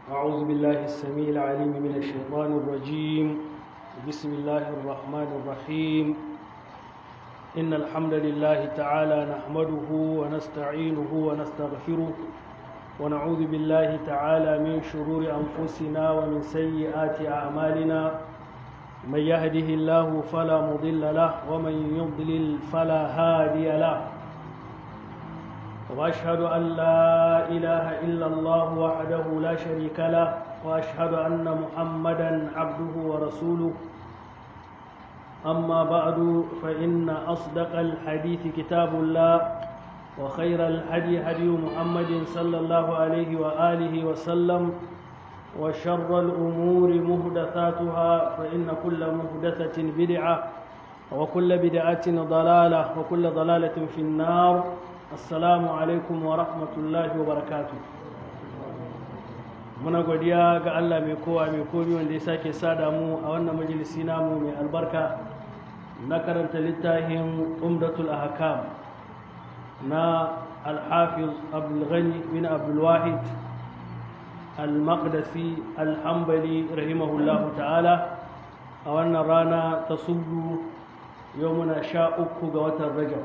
أعوذ بالله السميع العليم من الشيطان الرجيم بسم الله الرحمن الرحيم إن الحمد لله تعالى نحمده ونستعينه ونستغفره ونعوذ بالله تعالى من شرور أنفسنا ومن سيئات أعمالنا من يهده الله فلا مضل له ومن يضلل فلا هادي له واشهد ان لا اله الا الله وحده لا شريك له واشهد ان محمدا عبده ورسوله اما بعد فان اصدق الحديث كتاب الله وخير الهدي هدي محمد صلى الله عليه واله وسلم وشر الامور محدثاتها فان كل محدثه بدعه وكل بدعه ضلاله وكل ضلاله في النار assalamu alaikum wa rahmatullahi wa barakatu muna godiya ga Allah mai kowa mai komi wanda ya sake sada mu a wannan majalisi namu mai albarka na karanta littafin umdatul ahkam na alhafiz abdulghani bin abdulwahid al-maqdisi al-hambali rahimahullahu ta'ala a wannan rana ta subu yau muna sha uku ga watan rajab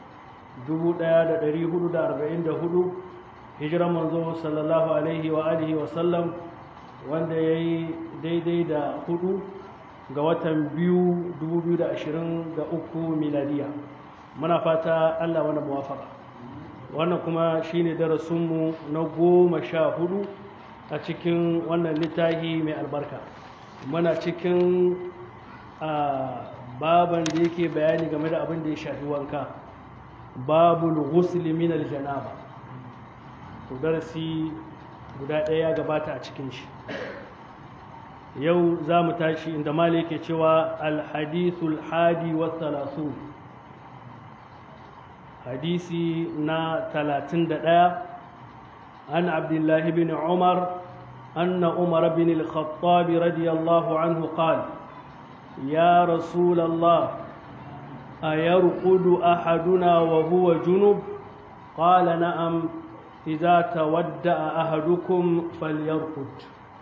1444 hijiran manzo sallallahu alaihi wa alihi wa sallam wanda ya yi daidai da hudu ga watan biyu 2023 miladiya muna fata allah wani muwafaka wannan kuma shine darasinmu na goma sha hudu a cikin wannan littafi mai albarka muna cikin baban da yake bayani game da abin da ya shafi wanka babul ghusli min aljanaba to darasi guda ɗaya ya gabata a cikin shi yau za mu tashi inda mali yake cewa alhadithul hadi wa talasu hadisi na talatin da ɗaya an abdullahi bin umar أن عمر بن الخطاب رضي الله عنه قال يا رسول الله أيرقد أحدنا وهو جنب قال نعم إذا تودأ أحدكم فليرقد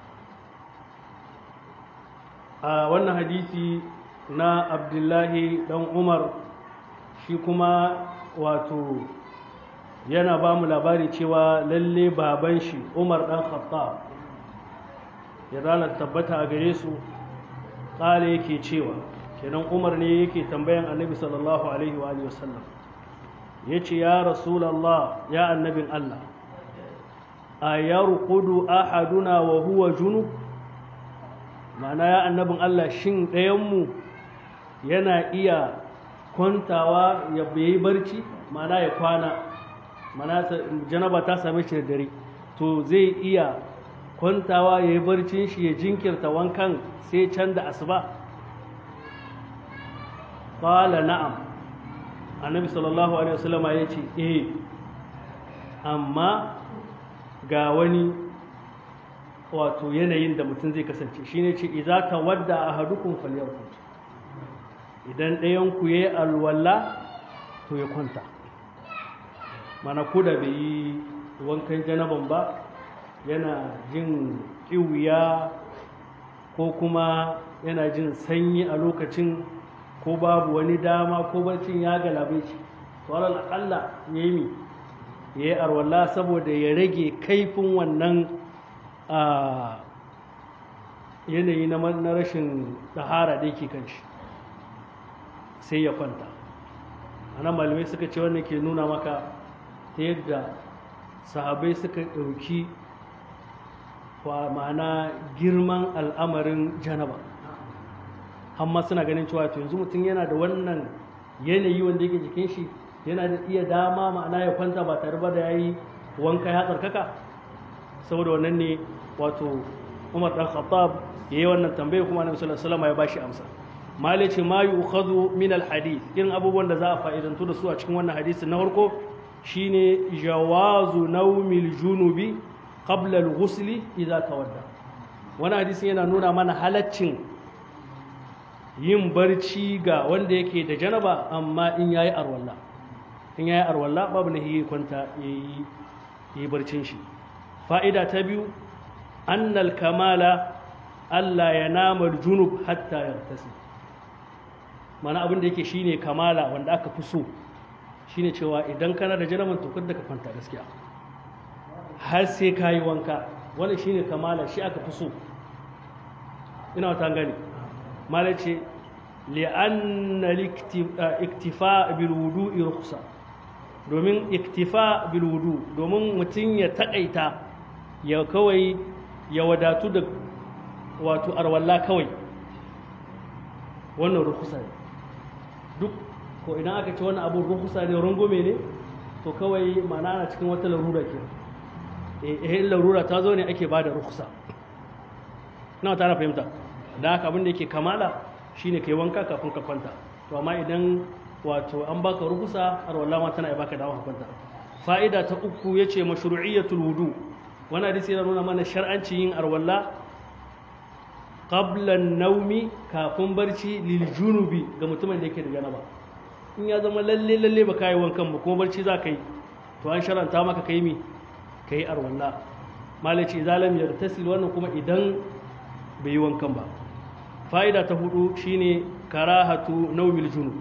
wannan hadisi na abdullahi dan umar shi kuma wato yana ba mu labari cewa lalle baban shi umar dan khattab ya ranar tabbata a gare su ƙala yake cewa kenan umar ne yake tambayan annabi sallallahu alaihi wa sallam ya ce ya rasulallah ya annabin allah a ya rukudu ahaduna wa huwa junub ma'ana ya annabin allah shin ɗayanmu yana iya kwantawa ya yi barci ma'ana ya kwana ma'ana janaba ta same shi da dare to zai iya kwantawa ya yi barcin shi ya jinkirta wankan sai can da asuba qala na'am annabi sallallahu alaihi wasallam ya ce eh amma ga wani wato yanayin da mutum zai kasance shine ce idza tawadda ahadukum falyarqut idan ɗayan ku yayi alwala to ya kwanta mana ko da bai yi wankan janaban ba yana jin kiwiya ko kuma yana jin sanyi a lokacin ko babu wani dama ko barcin ya galabe shi to alal akalla ya yi ya yi arwalla saboda ya rage kaifin wannan yanayi na rashin tsahara da yake kan shi sai ya kwanta ana malamai suka ce wannan ke nuna maka ta yadda sahabai suka ɗauki ma'ana girman al'amarin janaba amma suna ganin cewa to yanzu mutum yana da wannan yanayi wanda yake jikin shi yana da iya dama ma'ana ya kwanta ba tare ba da ya yi wanka ya tsarkaka saboda wannan ne wato umar dan khattab ya yi wannan tambaya kuma annabi sallallahu alaihi wasallam ya bashi amsa mali ce ma yu'khadhu min al-hadith irin abubuwan da za a fa'idantu da su a cikin wannan hadisi na farko shine jawazu nawmil junubi qabla al-ghusli idza tawadda wani hadisi yana nuna mana halaccin yin barci ga wanda yake da janaba amma in yayi arwalla in yayi arwalla babu ne yi kwanta yayi yi barcin shi fa'ida ta biyu annal kamala Allah ya namar junub hatta yartasi mana abin da yake shine kamala wanda aka fi so shine cewa idan kana da janaman to kada ka kwanta gaskiya har sai ka yi wanka wannan shine kamala shi aka fi so ina wata gani mala ce li'anna iktifa bil wudu'i rukhsa domin iktifa bil wudu domin mutum ya takaita ya kawai ya wadatu da wato arwalla kawai wannan rukhsa ne duk ko idan aka ce wannan abun rukhsa ne rungume ne to kawai ma'ana ana cikin wata larura ke eh larura ta zo ne ake bada rukhsa na ta fahimta da haka abin da yake kamala shine kai wanka kafin ka kwanta to amma idan wato an baka rukusa har wallahi ma tana baka dawo ka kwanta fa'ida ta uku yace mashru'iyatul wudu wani hadisi yana nuna mana shar'anci yin arwalla qabla naumi kafin barci lil junubi ga mutumin da yake da janaba in ya zama lalle lalle ba kai wankan ba kuma barci za ka yi to an sharanta maka kai mi kai arwalla malaci zalam yartasil wannan kuma idan bai yi wankan ba fa'ida ta hudu shine karahatu naumil junub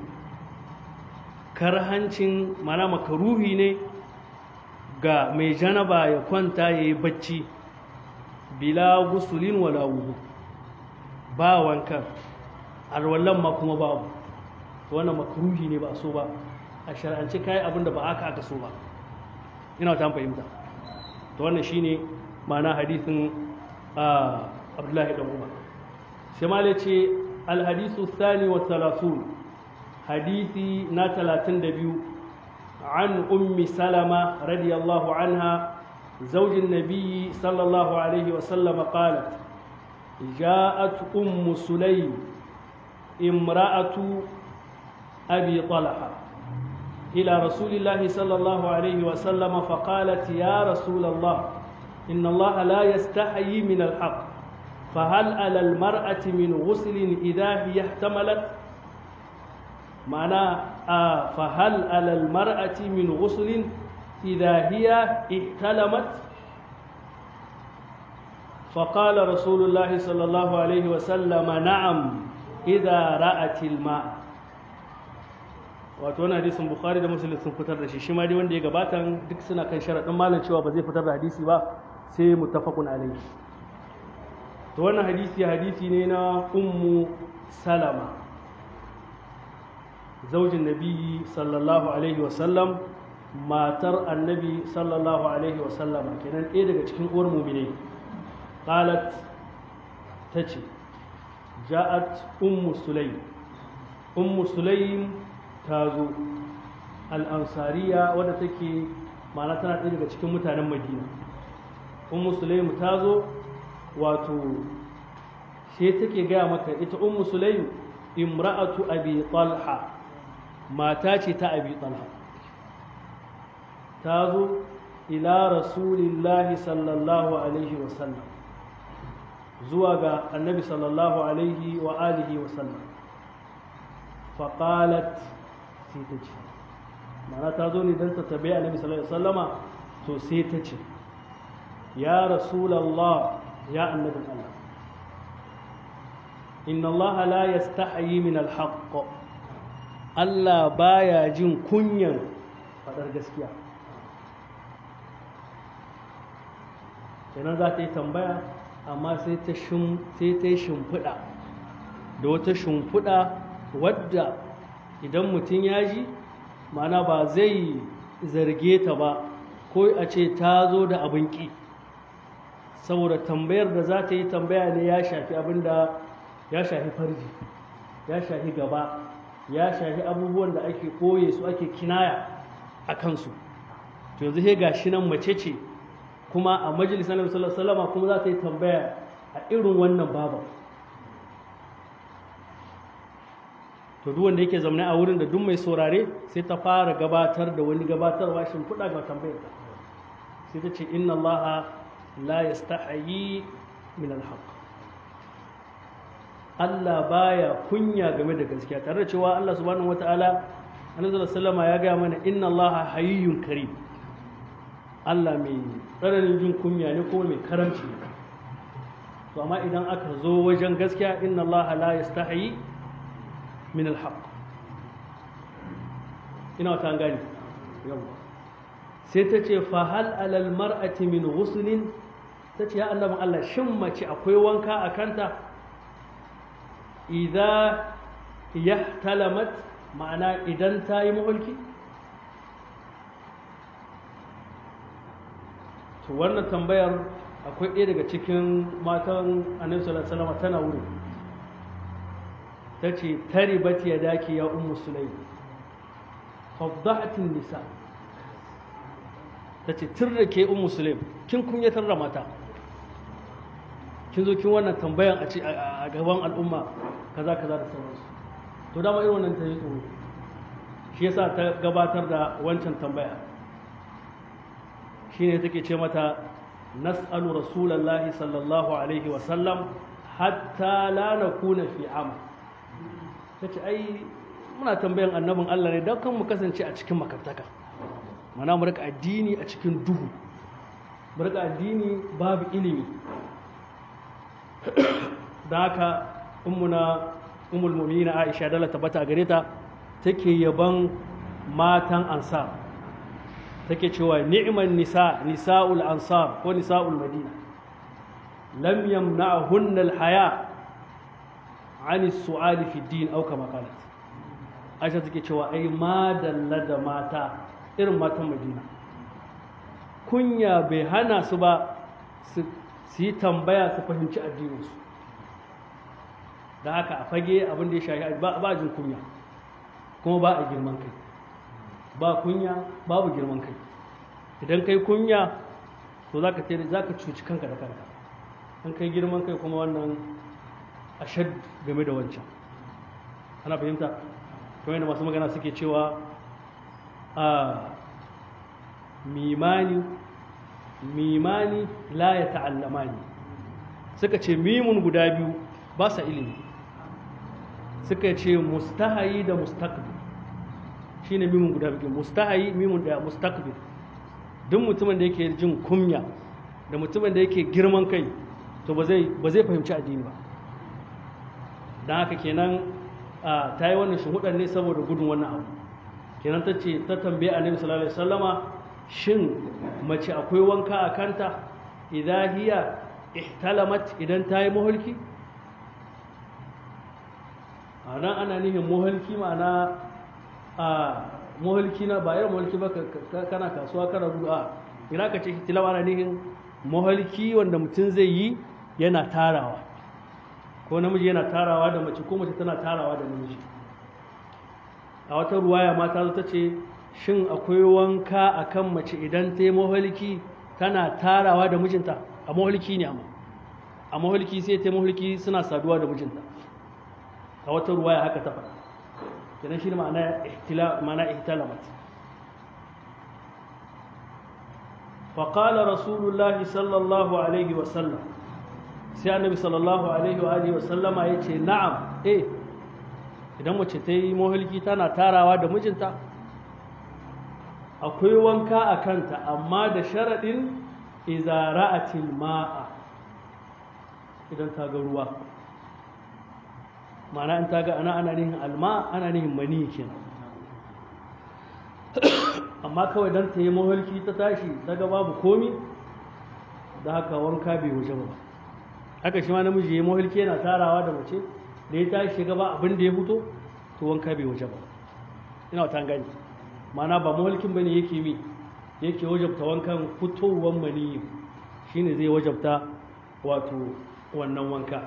karhancin mana makaruhi ne ga mai janaba ya kwanta ya yi bacci bila gusulin wala wudu ba wankan alwallan ma kuma babu wannan makaruhi ne ba so ba a shar'anci kayi abin da ba aka aka so ba ina ta fahimta to wannan shine ma'ana hadithin abdullahi dan umar sai mala ce alhadisu thani wa thalathun hadisi na talatin da biyu an ummi salama radiyallahu anha زوج النبي صلى الله عليه وسلم قالت جاءت أم سليم امرأة أبي طلحة إلى رسول الله صلى الله عليه وسلم فقالت يا رسول الله إن الله لا يستحيي من الحق فهل على المرأة من غسل إذا هي احتملت معنى آه فهل على المرأة من غسل إذا هي احتلمت فقال رسول الله صلى الله عليه وسلم نعم إذا رأت الماء wato wani hadisin bukhari da muslim sun fitar da shi shi ma dai wanda ya gabatan duk suna kan sharaɗin malam cewa ba zai fitar da hadisi ba sai muttafaqun alaihi to wannan hadisi hadisi ne na ummu salama zaujin nabi sallallahu alaihi wasallam matar annabi sallallahu alaihi wasallam kenan ɗaya daga cikin uwar mumine qalat tace ja'at ummu sulaim ummu sulaim ta zo al'ansariya wadda take ma'ana tana ɗaya daga cikin mutanen madina ummu sulaim ta zo wato sai take gaya maka ita ummu sulaim imra'atu abi talha mata ce ta abi talha ta zo ila rasulillahi sallallahu alaihi wasallam zuwa ga annabi sallallahu alaihi wa alihi wasallam faƙalat sai ta ce mana ta zo ne don ta tabi annabi sallallahu alaihi wasallama to sai ta ce ya rasulallah ya annabin Allah inna Allah la yastahi min alhaq Allah baya jin kunyan fadar gaskiya kenan za ta yi tambaya amma sai ta yi shimfiɗa da wata shimfiɗa wadda idan mutum ya ji mana ba zai zarge ta ba ko a ce ta zo da abin ƙi saboda tambayar da za ta yi tambaya ne ya shafi abin da ya shafi farji ya shafi gaba ya shafi abubuwan da ake ɓoye su ake kinaya a kansu to yanzu sai ga shi nan mace ce kuma a majalisar nabi sallallahu kuma za ta yi tambaya a irin wannan baban to duk wanda yake zaune a wurin da duk mai saurare sai ta fara gabatar da wani gabatarwa shimfiɗa ga tambayar ta sai ta ce inna allaha la yastahayi min alhaq Allah baya kunya game da gaskiya tare da cewa Allah subhanahu wataala annabi sallallahu ya gaya mana inna allaha hayyun karim Allah mai tsananin jin kunya ne kuma mai karamci ne to amma idan aka zo wajen gaskiya inna Allah la yastahi min alhaq ina wata gani yawa sai ta ce fa hal alal mar'ati min ghuslin ta ce ya annabin Allah shin mace akwai wanka a kanta idza yahtalamat ma'ana idan ta yi mahulki to wannan tambayar akwai ɗaya daga cikin matan annabi sallallahu alaihi wasallam tana wuri ta ce taribat ya daki ya ummu sulaim faddahatin nisa ta ce tun da ke ummu sulaim kin kunyatar da mata kin zo kin wannan tambayan a gaban al'umma kaza kaza da sauransu to dama irin wannan ta yi tsoro shi yasa ta gabatar da wancan tambaya shine take ce mata nas'alu rasulallahi sallallahu alaihi wa sallam hatta la nakuna fi am tace ai muna tambayan annabin Allah ne don kan mu kasance a cikin makabtaka mana mu rika addini a cikin duhu mu rika addini babu ilimi da haka ummuna ummul mu'minin Aisha dalla tabbata gare ta take yaban matan ansar take cewa ni'man nisa nisa'ul ansar ko nisa'ul madina lam yamna'hunna al-haya 'an as-su'ali fi ad-din aw kama qalat Aisha take cewa ai madalla da mata irin matan Madina kunya bai hana su ba su yi tambaya su fahimci addininsu da haka a fage abin da ya shahi ba jin kunya kuma ba a girman kai ba kunya babu girman kai idan kai kunya to za ka za ka cuci kanka da kanka an kai girman kai kuma wannan ashad game da wancan ana fahimta kamar yadda masu magana suke cewa a mimani mimani la ya ta'allamani suka ce mimun guda biyu ba sa ilimi suka ce mustahayi da mustaqbil shine mimun guda biyu mustahayi mimun da mustaqbil duk mutumin da yake jin kunya da mutumin da yake girman kai to ba zai ba zai fahimci addini ba dan haka kenan ta yi wannan shuhudar ne saboda gudun wannan abu kenan ta ce ta tambaye annabi sallallahu alaihi wasallama shin mace akwai wanka a kanta idan hiya ihtalamat idan ta yi mahulki a nan ana nihin mahulki ma'ana a mahulki na ba irin mahulki ba kana kasuwa kana gudu a ina ka ce ihtilam ana nihin mahulki wanda mutum zai yi yana tarawa ko namiji yana tarawa da mace ko mace tana tarawa da namiji a wata ruwaya mata zo ta ce shin akwai wanka a kan mace idan ta yi maholiki tana tarawa da mijinta a maholiki ne amma a maholiki sai ta yi maholiki suna saduwa da mijinta a wata ruwaya haka ta faɗa kenan shi ne ma'ana ihtalamat faƙala rasulullahi sallallahu alaihi wasallam sai annabi sallallahu alaihi wa alihi wasallama ya ce na'am eh idan mace ta yi maholiki tana tarawa da mijinta akwai wanka a kanta amma da sharaɗin izara'atil ma'a idan ta ga ruwa ma'ana in ta ga ana ana nihin alma ana nihin mani kenan amma kawai don ta yi maholki ta tashi ta ga babu komi da haka wanka bai wuce ba haka shi ma namiji ya maholki yana tarawa da mace da ya tashi gaba abin da ya fito to wanka bai wuce ba ina wata gani mana ba mawalkin bane yake mi yake wajabta wankan fitowar mani shine zai wajabta wato wannan wanka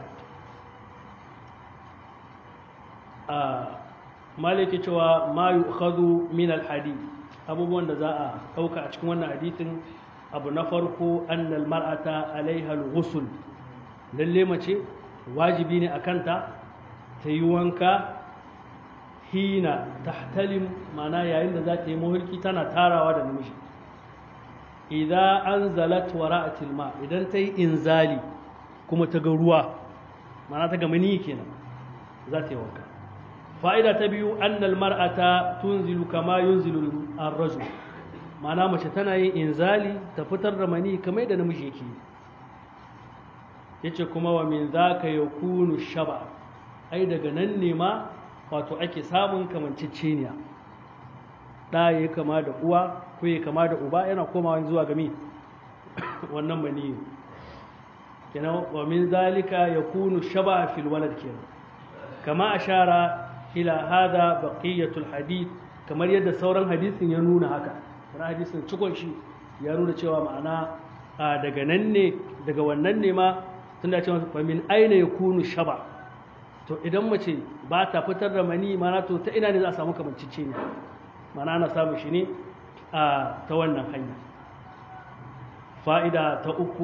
a malaki cewa ma yu'khadhu min al-hadith abubuwan da za a dauka a cikin wannan hadithin abu na farko annal mar'ata alaiha al-ghusl lalle mace wajibi ne akanta ta yi wanka hina tahtalim mana yayin da za ta yi mahulki tana tarawa da namiji idan an zalat wara'atil ma idan ta yi inzali kuma ta ga ruwa mana ta ga mani kenan za ta yi wanka fa'ida ta biyu annal mar'ata tunzilu kama yunzilu ar-rajul mana mace tana yin inzali ta fitar da mani kamar da namiji yake yace kuma wa min zaka yakunu shaba ai daga nan ne ma wato ake samun kamanceceniya ɗa ya kama da uwa ko ya kama da uba yana komawa zuwa gami wannan maniyi kenan wa min zalika yakunu shaba fil walad kenan kama ashara ila hada baqiyatul hadith kamar yadda sauran hadisin ya nuna haka wani hadisin cikon shi ya nuna cewa ma'ana daga nan ne daga wannan ne ma tunda cewa fa min aina yakunu shaba to idan mace ba ta fitar da mani mana to ta ina ne za a samu kamancicce ne mana ana samun shi ne a ta wannan hanya fa'ida ta uku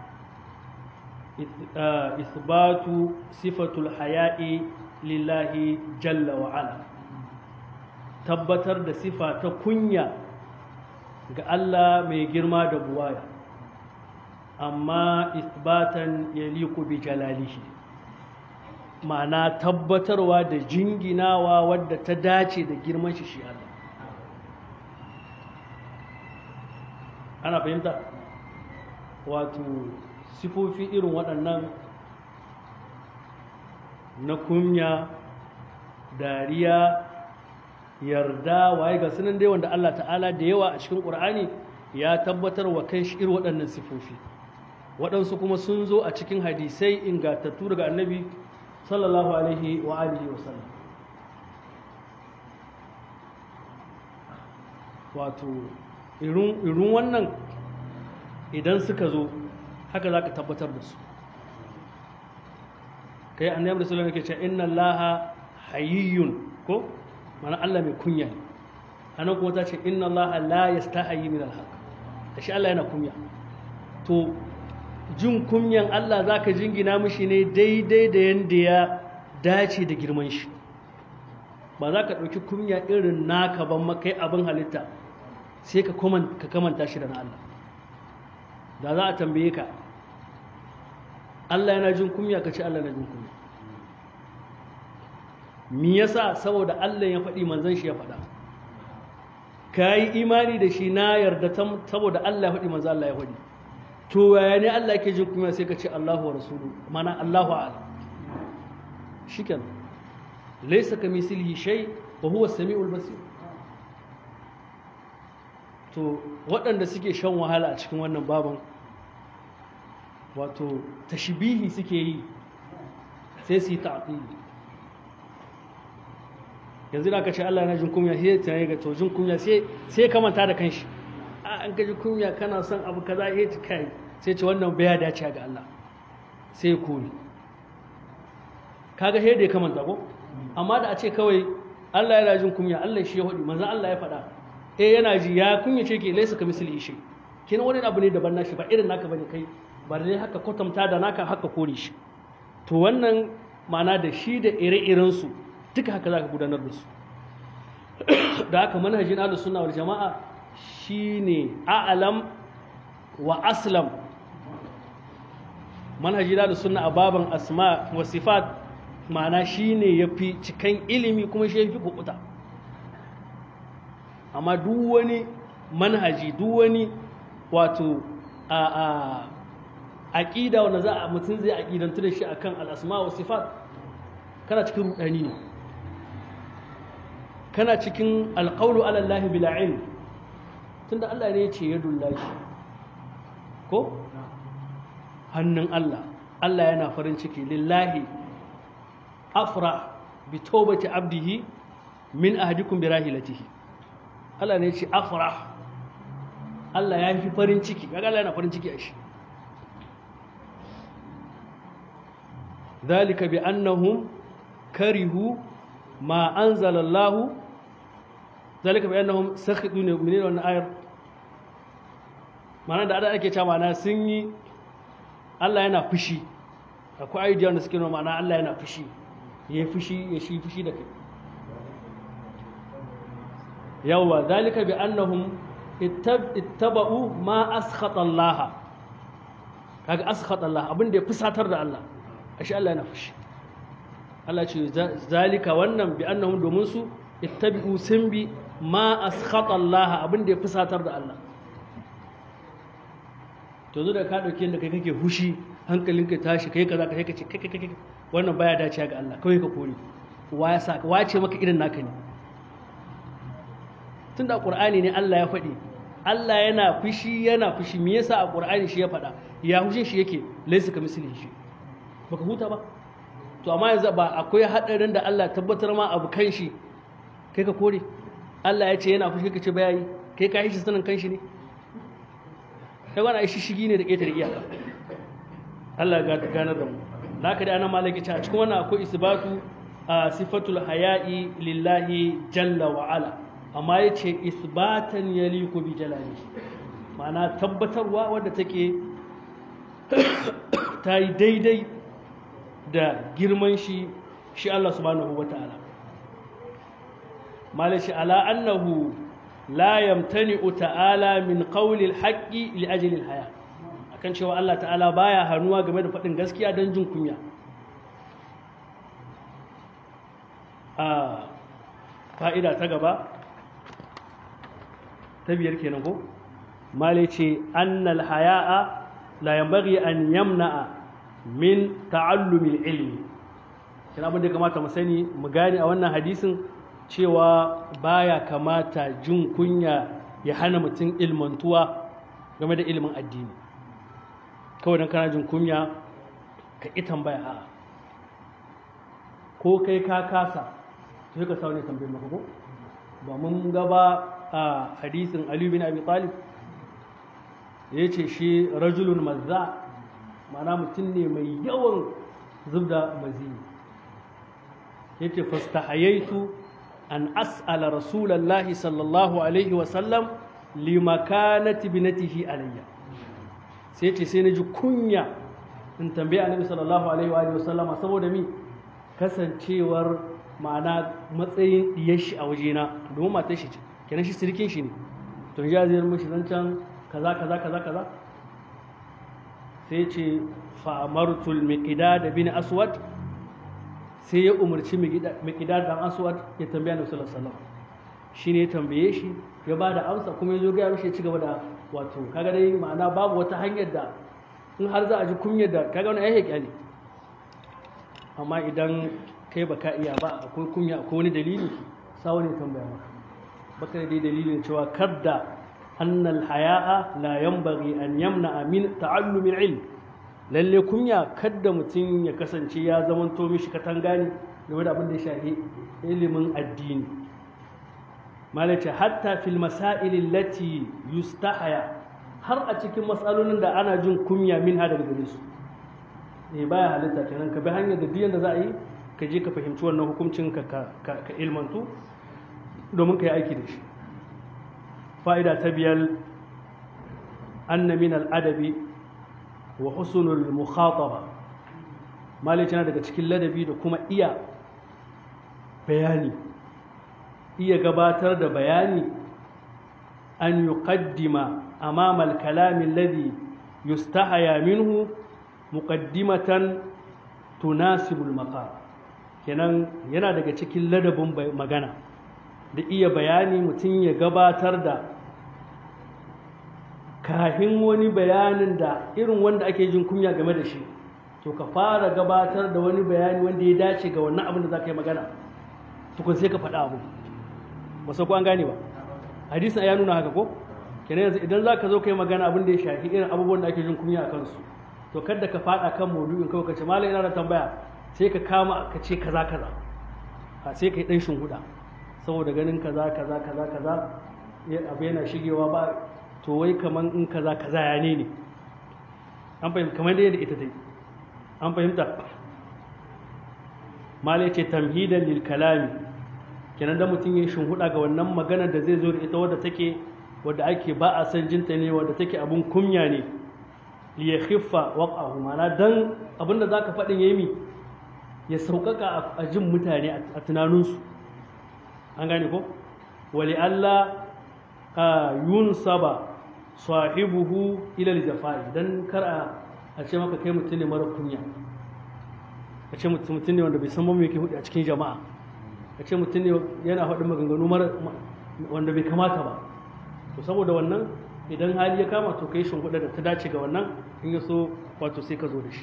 isbatu sifatul haya'i lillahi jalla wa'ala tabbatar da sifa ta kunya ga Allah mai girma da buwaya amma isbatan yaliku bi jalalihi ma'ana tabbatarwa da jinginawa wadda ta dace da girman shi shi Allah ana fahimta wato sifofi irin waɗannan na kunya dariya yarda waye ga sunan dai wanda Allah ta'ala da yawa a cikin ƙur'ani ya tabbatar wa kan shi irin waɗannan sifofi waɗansu kuma sun zo a cikin hadisai ingantattu daga annabi sallallahu alaihi wa alihi wa sallam wato irin wannan idan suka zo haka za ka tabbatar da su kai annabi sallallahu alaihi wasallam inna allaha hayyun ko mana Allah mai kunya ne anan kuma ta ce inna allaha la yastahi min alhaq shi Allah yana kunya to jin kunyan Allah za ka jingina mishi ne daidai da yadda ya dace da girman shi ba za ka ɗauki kunya irin naka ban makai abin halitta sai ka kamanta shi da na Allah da za a tambaye ka Allah yana jin kunya ka ce Allah na jin kunya mi yasa saboda Allah ya faɗi manzon shi ya faɗa ka yi imani da shi na yarda saboda Allah ya faɗi manzon Allah ya faɗi to yaya ne Allah yake jin kunya sai ka ce Allahu wa rasulu mana Allahu a'lam shikenan laysa kamislihi shay wa huwa as-sami'ul basir to waɗanda suke shan wahala a cikin wannan baban wato tashbihi suke yi sai su yi ta'tili yanzu da aka ce Allah yana jin kunya sai tunani ga to jin kunya sai sai kamanta da kanshi a an gaji kunya kana son abu kaza ya ci kai sai ce wannan bai dace ga Allah sai kori kaga sai da ya kamanta ko amma da a ce kawai Allah yana jin kunya Allah shi ya hudi manzo Allah ya faɗa eh yana ji ya kunya ce ke laisa ka misali shi kina wani abu ne daban nashi ba irin naka bane kai ba dai haka kwatanta da naka haka kore shi to wannan ma'ana da shi da ire-iren su duka haka zaka gudanar da su da haka manhajin ahlus sunna wal jama'a shine a'lam wa aslam manhaji da sunna a baban asma wa sifat ma'ana shine yafi cikan ilimi kuma shi yafi kukuta amma duk wani manhaji duk wani wato a a aqida wanda za a mutum zai aqidantu da shi akan al-asma wa sifat kana cikin rudani ne kana cikin alqawlu ala Allah bila ilm tunda Allah ne ya ce yadullahi ko hannun Allah Allah yana farin ciki lillahi afra bi tawbati abdihi min ahadikum bi rahilatihi Allah ne ya ce afra Allah ya fi farin ciki kaga Allah yana farin ciki a shi ذلك بأنهم كرهوا ما أنزل الله ذلك بأنهم سخطوا من wannan ayar mana da ada ake cewa mana sun yi Allah yana fushi akwai ayyuka da suke nuna ma'ana Allah yana fushi ya fushi ya shi fushi da kai yawa zalika bi annahum ittaba'u ma askhata Allah kaga askhata Allah abin da ya fusatar da Allah ashe Allah yana fushi Allah ce zalika wannan bi annahum domin su ittabi'u sun bi ma askhata Allah abin da ya fusatar da Allah to zo da ka dauke da kai kake fushi hankalinka ya tashi kai kaza kai ka ce kai kai kai wannan baya dacewa ga Allah kawai ka kore wa ya sa wa ce maka irin naka ne tunda Qur'ani ne Allah ya faɗi Allah yana fushi yana fushi me yasa a Qur'ani shi ya faɗa ya hushin shi yake laysa ka mislihi shi baka huta ba to amma yanzu ba akwai hadarin da Allah tabbatar ma abu kan shi kai ka kore Allah ya ce yana fushi ka ce baya yi kai ka yi shi sanin kan shi ne kai wani aishi shigi ne da ƙetare iyaka Allah ga ganar da mu da haka da ana malaki ce a cikin wannan akwai isbatu a sifatul haya'i lillahi jalla wa ala amma ya ce isbatan yaliku bi jalali ma'ana tabbatarwa wadda take ta yi daidai da girman shi shi Allah subhanahu wa ta'ala malashi ala annahu la yamtani'u ta'ala min qawli al-haqqi li ajli al-haya akan cewa Allah ta'ala baya hanuwa game da faɗin gaskiya don jin kunya a fa'ida ta gaba ta biyar kenan ko male ce annal haya'a la yanbaghi an yamna'a min ta'allumil ilmi kina abin da kamata mu sani mu gane a wannan hadisin cewa baya kamata jin kunya ya hana mutum ilmantuwa game da ilimin addini kawai don kana jin kunya ka ƙi tambaya a ko kai ka kasa sai ka saune tambayin maka ko ba mun gaba a hadisin Ali bin Abi Talib ya ce shi rajulun mazza mana mutum ne mai yawan zubda maziyi ya ce fastahayaitu an as'ala rasulallahi sallallahu alaihi wasallam limakanati binatihi alayya sai ce sai na ji kunya in tambaye annabi sallallahu alaihi wa sallama saboda mi kasancewar ma'ana matsayin diyar shi a wajena domin matar shi ce kenan shi sirkin shi ne to ya zai mishi zancen kaza kaza kaza kaza sai ce fa'amartul miqdad bin aswad sai ya umarci miqdad dan aswad ya tambaya annabi sallallahu alaihi wasallam shine ya tambaye shi ya ba da amsa kuma ya zo gaya mishi ya ci gaba da wato kaga dai ma'ana babu wata hanyar da in har za a ji kunyar da kaga wani ayyuka ne amma idan kai baka iya ba akwai kunya akwai wani dalili sa wani tambaya maka baka dai dalilin cewa kadda annal haya'a la yanbaghi an yamna min ta'allumil ilm lalle kunya kadda mutum ya kasance ya zamanto mishi katanga ne game da abin da ya shafi ilimin addini malace hatta fil masailin lati yustahaya har a cikin matsalolin da ana jin kunya min ha daga gare su eh baya halitta kenan ka bi hanyar da biyan da za a yi ka je ka fahimci wannan hukuncin ka ka ilmantu domin ka yi aiki da shi fa'ida ta biyar anna min al'adabi wa husnul mukhataba malace na daga cikin ladabi da kuma iya bayani iya gabatar da bayani an yuqaddima amama al-kalam alladhi yustahaya minhu muqaddimatan tunasibu al-maqam kenan yana daga cikin ladabin magana da iya bayani mutum ya gabatar da kahin wani bayanin da irin wanda ake jin kunya game da shi to ka fara gabatar da wani bayani wanda ya dace ga wannan abin da za ka yi magana tukun sai ka faɗa abu ba sai ko an gane ba hadisin ya nuna haka ko kenan yanzu idan zaka zo kai magana abin da ya shafi irin abubuwan da ake jin kunya a kansu to kada ka fada kan maudu'in kawai ka ce malam ina da tambaya sai ka kama ka ce kaza kaza a sai ka yi dan shinguda saboda ganin kaza kaza kaza kaza abu yana shigewa ba to wai kaman in kaza kaza ya ne ne an fahimta kamar da yadda ita dai an fahimta malai ce tamhidan lil kalami kenan da mutum ya shinhuda ga wannan magana da zai zo da ita wadda take wadda ake ba a san jinta ne wadda take abun kunya ne li ya khiffa waqahu mana dan abinda zaka faɗin yayi mi ya sauƙaƙa a jin mutane a tunaninsu an gane ko wali Allah yunsaba sahibuhu ila al-jafai dan kar a ce maka kai mutum ne mara kunya a ce mutum ne wanda bai san ba me yake hudu a cikin jama'a a ce mutum ne yana faɗin maganganu wanda bai kamata ba to saboda wannan idan hali ya kama to kai shinguɗa da ta dace ga wannan in ya so wato sai ka zo da shi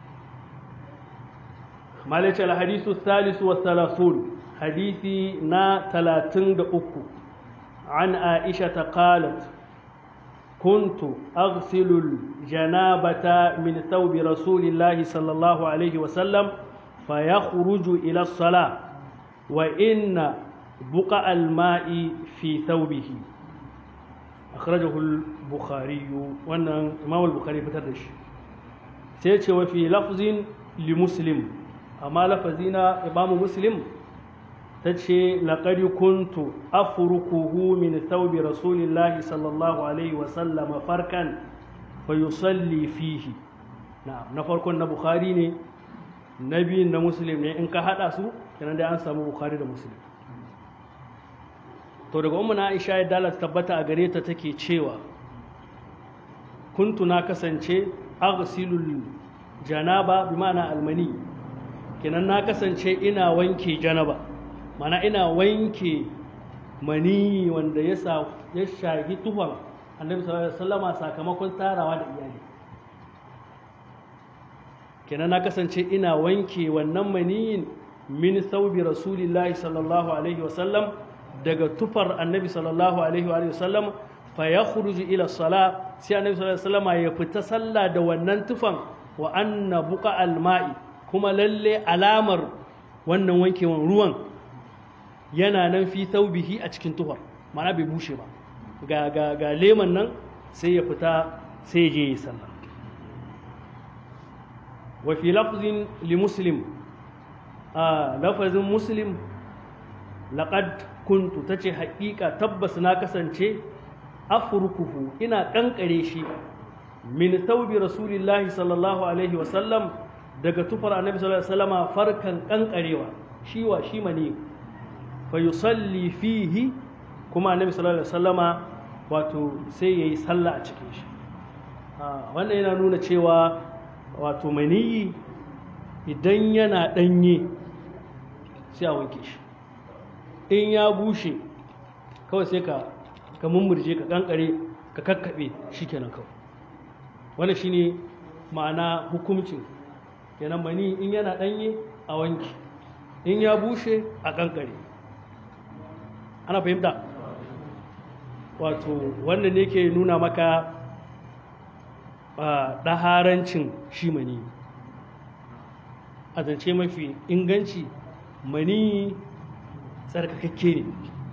malaci alhadisu salisu wa salasun hadisi na talatin da uku an aisha ta qalat كنت أغسل الجنابة من ثوب رسول الله صلى الله عليه وسلم فيخرج إلى الصلاة وإن بقع الماء في ثوبه أخرجه البخاري وأن إمام البخاري فتردش سيتش وفي لفظ لمسلم أما لفظنا إمام مسلم تتشي لقد كنت أفركه من ثوب رسول الله صلى الله عليه وسلم فركا فيصلي فيه نعم نفركن بخاري ne nabi na muslim ne in ka hada su kenan dai an samu bukhari da muslim to daga ummu na aisha ya dalat tabbata a gare ta take cewa kuntu na kasance aghsilul janaba bi ma'ana almani kenan na kasance ina wanke janaba mana ina wanke mani wanda ya ya shagi tufan annabi sallallahu alaihi wasallama sakamakon tarawa da iyali kenan na kasance ina wanke wannan maniyin min saubi rasulillahi sallallahu alaihi wasallam daga tufar annabi sallallahu alaihi wasallam fa ya ila sala sai annabi sallallahu alaihi wasallama ya fita sallah da wannan tufan wa anna buqa alma'i kuma lalle alamar wannan wankewan ruwan yana nan fi taubihi a cikin tufar mana bai bushe ba ga ga ga leman nan sai ya fita sai ya je yi sallah wa fi lafzin li muslim a lafazin muslim laqad kuntu tace haƙiƙa tabbas na kasance afurkuhu ina kankare shi min thawbi rasulillahi sallallahu alaihi wa sallam daga tufar annabi sallallahu alaihi wasallama farkan kankarewa shi wa shi mani fa yusalli fihi kuma annabi sallallahu alaihi wasallama wato sai yayi sallah a cikin shi wannan yana nuna cewa wato maniyi idan yana danye sai a wanke shi in ya bushe kawai sai ka ka mummurje ka kankare ka kakkabe shikenan kawai wannan shine ma'ana hukuncin kenan mani in yana danye a wanke in ya bushe a kankare ana fahimta wato wannan ne ke nuna maka ɗaharancin shi mani a zance mafi inganci mani tsarkakakke ne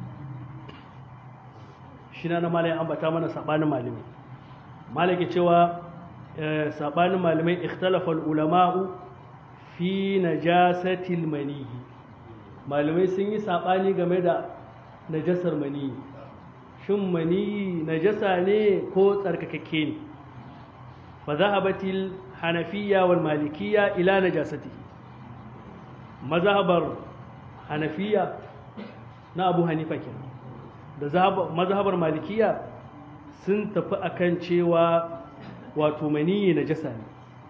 shi na malai ambata mana saɓanin malamai malai cewa saɓanin malamai ikhtalafal ulama'u fi najasatil manihi malamai sun yi saɓani game da najasar maniyi shin maniyi najasa ne ko tsarkakakke ne fa zahabatil hanafiyya wal malikiyya ila najasati mazhabar hanafiya na abu hanifa kenan da mazhabar malikiya sun tafi akan cewa wato maniyi najasa ne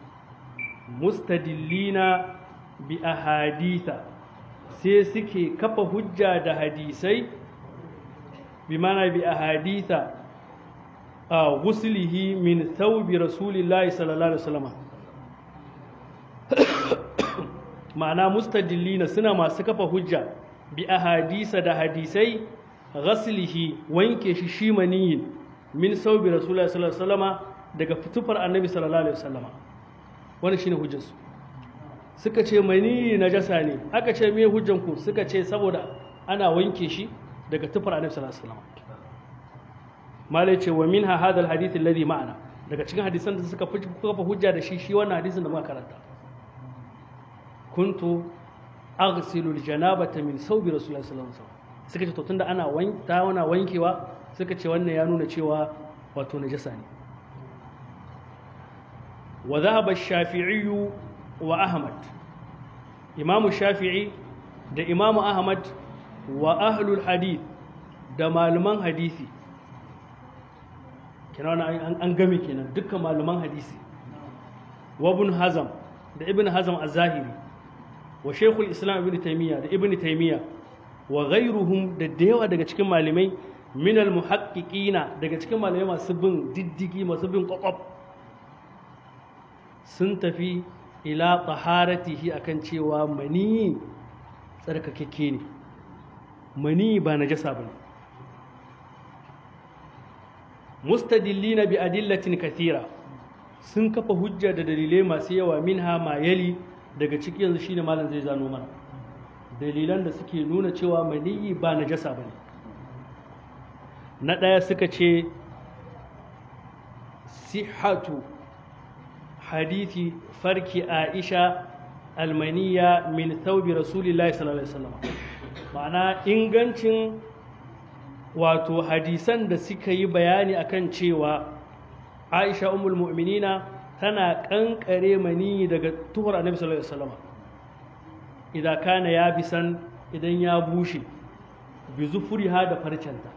mustadillina bi ahaditha sai suke kafa hujja da hadisai bi mana bi ahaditha a gusulihi min thawbi rasulillahi sallallahu alaihi wasallam ma'ana mustadillina suna masu kafa hujja bi ahadisa da hadisai ghaslihi wanke shi shi maniyin min thawbi rasulillahi sallallahu alaihi wasallam daga fitufar annabi sallallahu alaihi wasallam wannan shine hujjarsu suka ce mani najasa ne aka ce me hujjan ku suka ce saboda ana wanke shi daga tufar annabi sallallahu alaihi wasallam malai ce wa minha hadha alhadith alladhi ma'ana daga cikin hadisan da suka kafa hujja da shi shi wannan hadisin da muka karanta kuntu aghsilu aljanabata min sawbi rasulullahi sallallahu alaihi wasallam suka ce to tunda ana wanka wana wankewa suka ce wannan ya nuna cewa wato najasa ne wa dhahaba ash-shafi'i wa ahmad imamu shafi'i da imamu ahmad wa ahlul hadith da malaman hadisi kenan an game kenan dukkan malaman hadisi wa ibn hazam da ibn hazam az-zahiri wa shaykhul islam ibn taymiya da ibn taymiya wa ghayruhum da dayawa daga cikin malamai min al-muhaqqiqina daga cikin malamai masu bin diddigi masu bin kwakwaf sun tafi ila taharatihi akan cewa mani tsarkakakke ne mani ba najasa bane mustadillina bi adillatin kathira sun kafa hujja da dalilai masu yawa minha ma yali daga ciki yanzu shine malam zai zano mana dalilan da suke nuna cewa maniyi ba najasa bane na ɗaya suka ce sihatu hadithi farki aisha almaniya min thawbi rasulillahi sallallahu alaihi wasallam ma'ana ingancin wato hadisan da suka yi bayani akan cewa aisha umul mu'minina tana kankare mani daga tuhur annabi sallallahu alaihi wasallam idan kana ya bisan idan ya bushe bi zufuriha da farcenta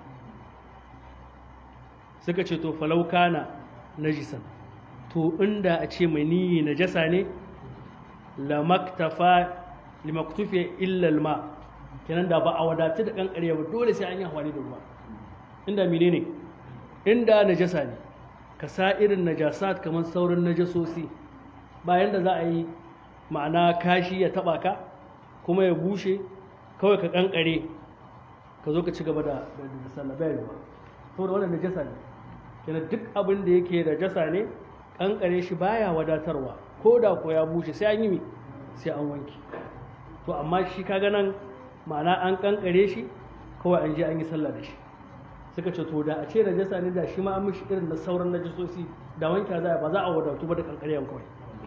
suka ce to falau kana najisan to inda a ce mani najasa ne lamaktafa limaktufi illa alma kenan da ba a wadatu da kankare ba dole sai an yi hawali da ruwa inda mine ne inda najasa ne ka sa irin najasat kamar sauran najasosi bayan da za a yi ma'ana kashi ya taba ka kuma ya bushe kawai ka kankare ka zo ka ci gaba da sallah bayan ruwa saboda wannan najasa ne kenan duk abin da yake najasa ne kankare shi baya wadatarwa ko da ko ya bushe sai an yi sai an wanke to amma shi kaga nan ma'ana an kankare shi kawai an je an yi sallah da shi suka ce to da a ce najasa ne da shi ma an mishi irin na sauran najasosi da wanke za ba za a wadatu ba da kankarewan kawai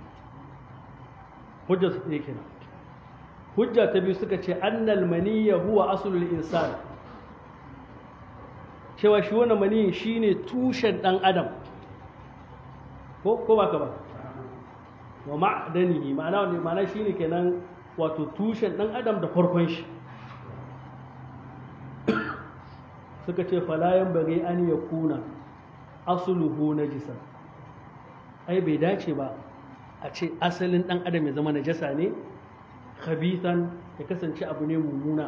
hujja su ɗaya kenan hujja ta biyu suka ce annal maniyya huwa aslul insan cewa shi wannan maniyin shine tushen dan adam ko ko ba ka ba wa ma'danihi ma'ana ne ma'ana shine kenan wato tushen dan adam da farkon shi suka ce falayan bari an ya kuna asuluhu najisan ai bai dace ba a ce asalin dan adam ya zama najasa ne khabithan ya kasance abu ne mummuna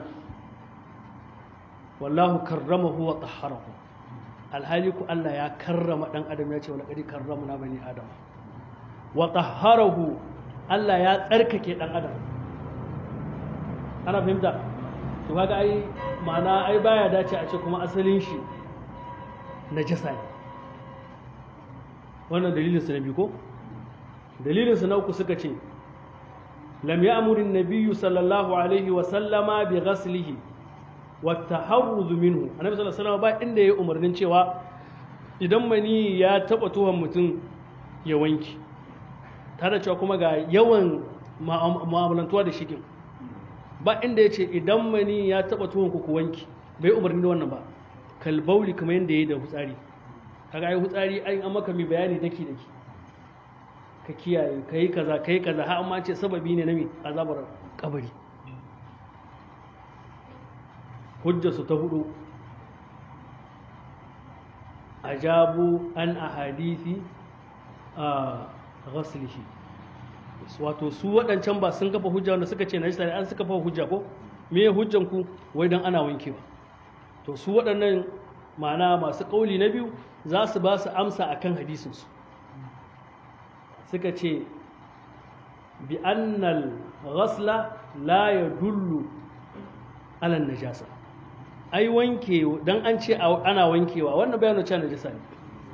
wallahu karramahu wa tahharahu alhali ku Allah ya karrama dan adam ya ce wa laqad karramna bani adam wa tahharahu Allah ya tsarkake dan adam ana fahimta to kaga ai ma'ana ai baya dace a ce kuma asalin shi najasa ne wannan dalilin su na biyu ko dalilin su na uku suka ce lam ya'muru an-nabiyyu sallallahu alaihi wa sallama bi ghaslihi wa taharruz minhu annabi sallallahu alaihi wasallam ba inda yayi umarnin cewa idan mani ya taba tuhan mutum ya wanki tare cewa kuma ga yawan mu'amalantuwa da shigin ba inda ya ce idan mani ya taba tuhon ku wanki bai umarni da wannan ba kalbauli kamar yadda ya yi da hutsari kaga ai hutsari an an maka mai bayani daki daki ka kiyaye ka yi kaza ka yi kaza har amma ce sababi ne na mai azabar kabari hujjarsu ta hudu ajabu an ahadisi a ghaslihi wato su waɗancan ba sun kafa hujja wanda suka ce najisa ne an suka kafa hujja ko me hujjan ku wai dan ana wankewa to su waɗannan ma'ana masu ƙauli na biyu za su ba su amsa akan hadisin su suka ce bi annal ghasla la yadullu ala najasa ai wanke dan an ce ana wankewa wannan bayanin cewa najasa ne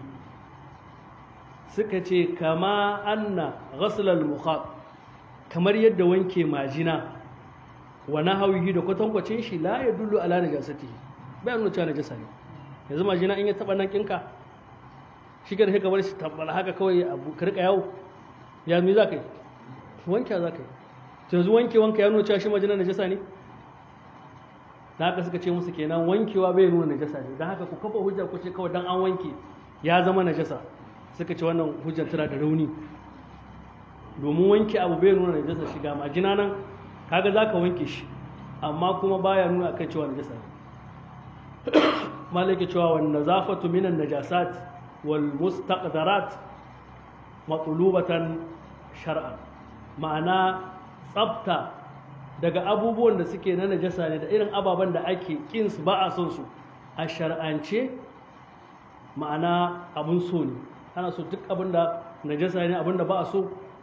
suka ce kama anna ghaslal mukhat kamar yadda wanke majina wa nahawihi da kwatankwacin shi la ya dullu ala najasatihi bai nuna cewa najasa ne yanzu majina in ya taba nan kinka shi ka da ka bar shi tabbala haka kawai abu ka rika yawo ya mi za ka yi wanke za ka yi to yanzu wanke wanka ya nuna cewa shi majina najasa ne da haka suka ce musu kenan wankewa bai nuna najasa ne don haka ku kafa hujjar ku ce kawai dan an wanke ya zama najasa suka ce wannan hujjar tana da rauni domin wanke abu bai nuna najasa shiga majina nan kaga za ka wanke shi amma kuma baya nuna akan cewa najasa ne malaka cewa wan nazafatu minan najasat wal mustaqdarat matlubatan shar'an ma'ana tsafta daga abubuwan da suke na najasa ne da irin ababen da ake kin su ba a son su a shar'ance ma'ana abun so ne ana so duk abin da najasa ne abin da ba a so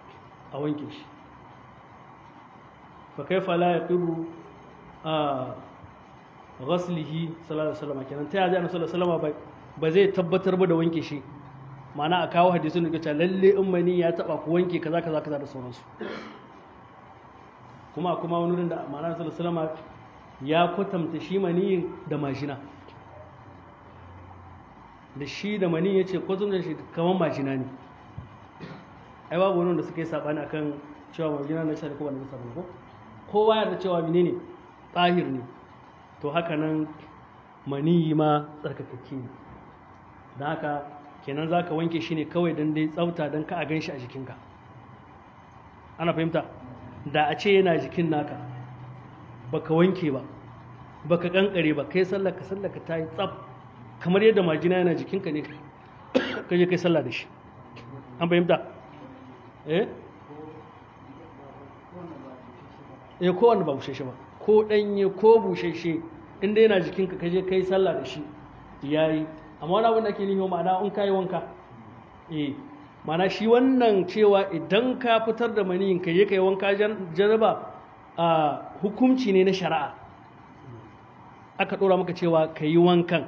a wanke shi fa kaifa la yaqibu a ghaslihi sallallahu alaihi wasallam kenan ta yaji annabi sallallahu alaihi wasallam ba zai tabbatar ba da wanke shi ma'ana a kawo hadisin da kace lalle in mani ya taba ku wanke kaza kaza kaza da sauransu kuma kuma wani wurin da ma'ana sallallahu alaihi wasallam ya kwatanta shi mani da majina da shi da mani ya ce kwatanta shi kamar majina ne ai babu wani wanda suka yi sabani akan cewa majina na shari'a ko ba na sabani ko kowa ya da cewa menene tsahir ne to haka nan maniyi ma tsarkakakke ne don haka kenan za ka wanke shi ne kawai don dai tsafta don ka a gan shi a jikinka ana fahimta da a ce yana jikin naka baka wanke ba baka kankare ba kai sallaka sallaka ta yi tsaf kamar yadda majina yana jikinka ne ka je kai sallah da shi an fahimta eh eh kowanne ba busheshe ba ko ɗanye ko busheshe inda yana jikinka ka je kai sallah da shi yayi amma wani abin da ke nihi ma'ana in kai wanka eh ma'ana shi wannan cewa idan ka fitar da maniyin ka je kai wanka jaraba a hukunci ne na shari'a aka ɗora maka cewa ka yi wankan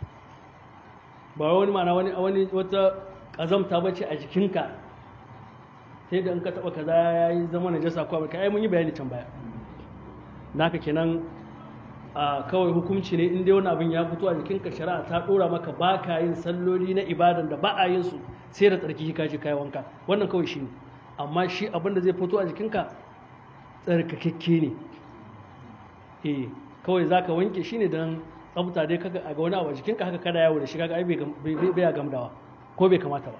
ba wani ma'ana wani wani wata ƙazamta bace a jikinka sai da in ka taɓa kaza ya yi zama najasa ko abin ka ai mun yi bayani can baya naka kenan a kawai hukunci ne in dai wani abin ya fito a jikinka shari'a ta dora maka ba ka yin salloli na ibadan da ba a yin su sai da tsarki ka je kai wanka wannan kawai shi ne amma shi abin da zai fito a jikinka tsarkakekke ne eh kawai zaka wanke shi ne don tsafta dai kaga a ga wani abu a jikinka haka kada yawo da shi kaga ai bai bai gamdawa ko bai kamata ba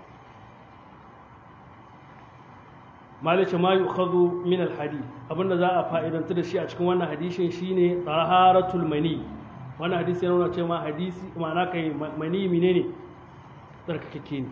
malice ma yukhadhu min alhadith abinda za a fa'idantu da shi a cikin wannan hadisin shine taharatul mani wannan hadisi yana nuna cewa hadisi ma'ana kai mani menene tsarkakeke ne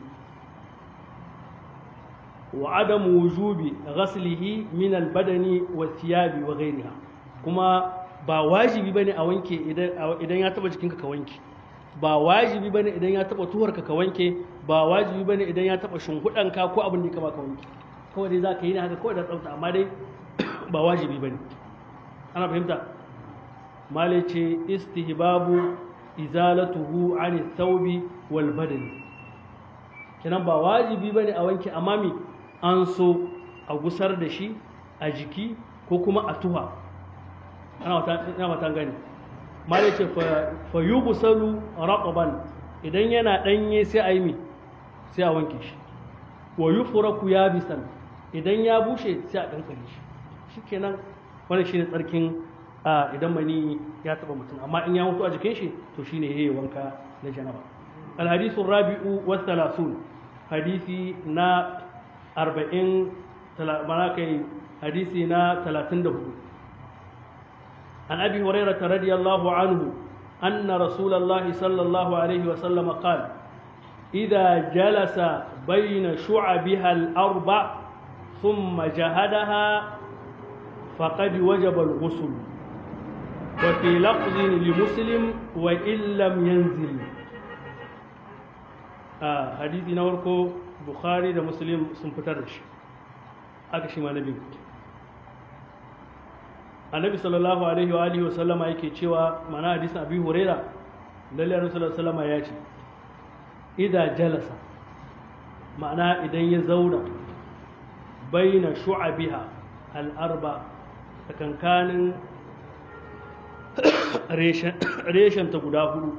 wa adam wujubi ghaslihi min albadani wa thiyabi wa ghayriha kuma ba wajibi bane a wanke idan idan ya taba jikinka ka wanke ba wajibi bane idan ya taba tuwarka ka wanke ba wajibi bane idan ya taba shimhudanka ko abin da ka ba ka wanke kawai dai za ka yi ne haka kawai da tsafta amma dai ba wajibi ba ne ana fahimta malai ce istihbabu izalatuhu an thawbi wal badani kenan ba wajibi bane a wanke amma mi an so a gusar da shi a jiki ko kuma a tuha ana matan gani malai ce fa yughsalu raqaban idan yana danye sai a yi mi sai a wanke shi wa yufraku yabisan idan ya bushe sai a kankare shi shikenan wannan shine tsarkin idan mani ya taba mutum amma in ya mutu a jikin shi to shine yayi wanka na janaba alhadithu rabi'u wa thalathun hadisi na 40 mana kai hadisi na 34 an abi hurairah radiyallahu anhu anna rasulullahi sallallahu alaihi wa sallam qala إذا جلس بين شعبها الأربع ثم جهدها فقد وجب الغسل وفي لفظ لمسلم وإن لم ينزل آه حديث نوركو بخاري ده مسلم سنفترش أكشي ما نبي النبي صلى الله عليه وآله وسلم yake cewa mana hadisin Abi Huraira lalle Annabi sallallahu alaihi wasallam ya ce idza jalasa ma'ana idan ya zauna baina shu'abiha al'arba tsakankanin reshen ta guda hudu